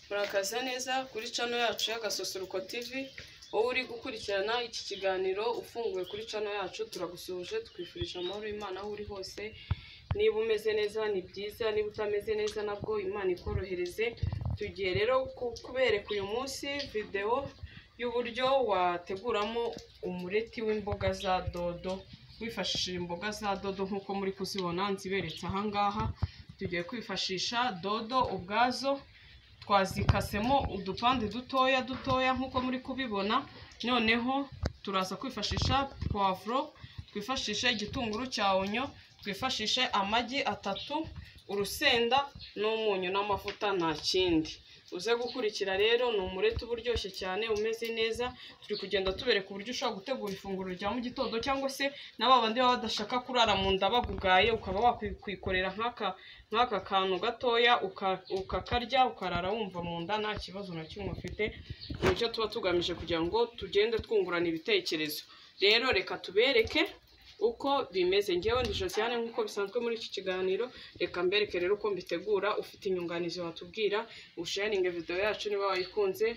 murakaza neza kuri cano yacu y'agasusuruko tv wowe uri gukurikirana iki kiganiro ufunguwe kuri cano yacu turagusuhuje twifurije amahoro y'imana aho uri hose niba umeze neza ni byiza niba utameze neza nabwo imana ikorohereze tugiye rero ku- kubereka uyu munsi videwo y'uburyo wateguramo umureti w'imboga za dodo wifashishije imboga za dodo nk'uko muri kuzibona nziberetse ahangaha tugiye kwifashisha dodo ubwazo twazikasemo udupande dutoya dutoya nk'uko muri kubibona noneho turaza kwifashisha puwavuro twifashishe igitunguru cya onyo twifashishe amagi atatu urusenda n'umunyu n'amavuta nta kindi uze gukurikira rero ni umureti uba uryoshye cyane umeze neza turi kugenda tubereka uburyo ushobora gutegura ifunguro rya mu gitondo cyangwa se na ba bandi baba badashaka kurara mu nda bagugaye ukaba wakwikorera nk'aka nk'aka kantu gatoya uka- ukakarya ukarara wumva mu nda nta kibazo na kimwe ufite nicyo tuba tugamije kugira ngo tugende twungurana ibitekerezo rero reka tubereke uko bimeze ngewe ni josiane nk'uko bisanzwe muri iki kiganiro reka mbereke rero uko mbitegura ufite inyunganizi watubwira usharinge video yacu niba wayikunze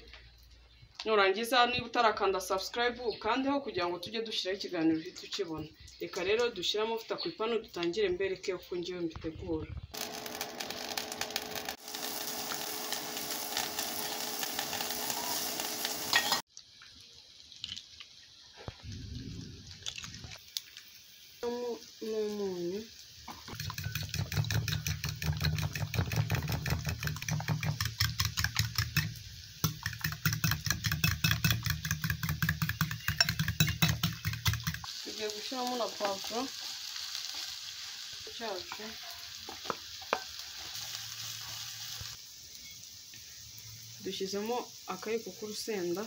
nurangiza niba utarakanda subscribe ukandeho kugira ngo tujye dushyiraho ikiganiro uhite ukibona reka rero dushyire amavuta ku ipanu dutangire mbereke uko ngewe mbitegura n'umunyu tugiye gushyiramo na pavuro cyacu dushyizemo akayiko k'urusenda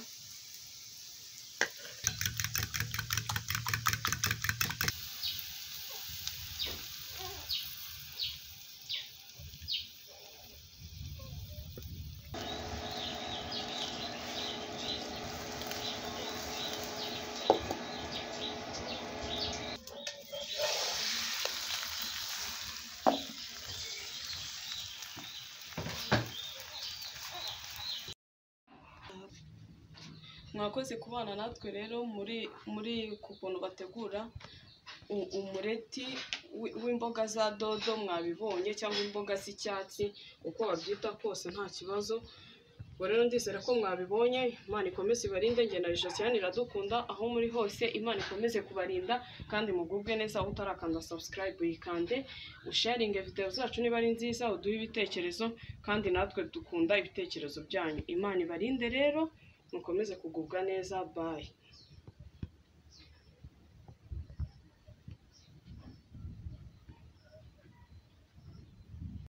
mwakoze kubana natwe rero muri muri ku kuntu bategura u- umureti wi- w'imboga za dodo mwabibonye cyangwa imboga z'icyatsi uko babyita kose nta kibazo ubwo rero ndizera ko mwabibonye imana ikomeze ibarinde njye na josiane iradukunda aho muri hose imana ikomeze kubarinda kandi mugubwe neza aho utarakanda subscribe yikande usharinge video zacu niba ari nziza uduhe ibitekerezo kandi natwe dukunda ibitekerezo byanyu imana ibarinde rero mukomeze kugubwa neza bayi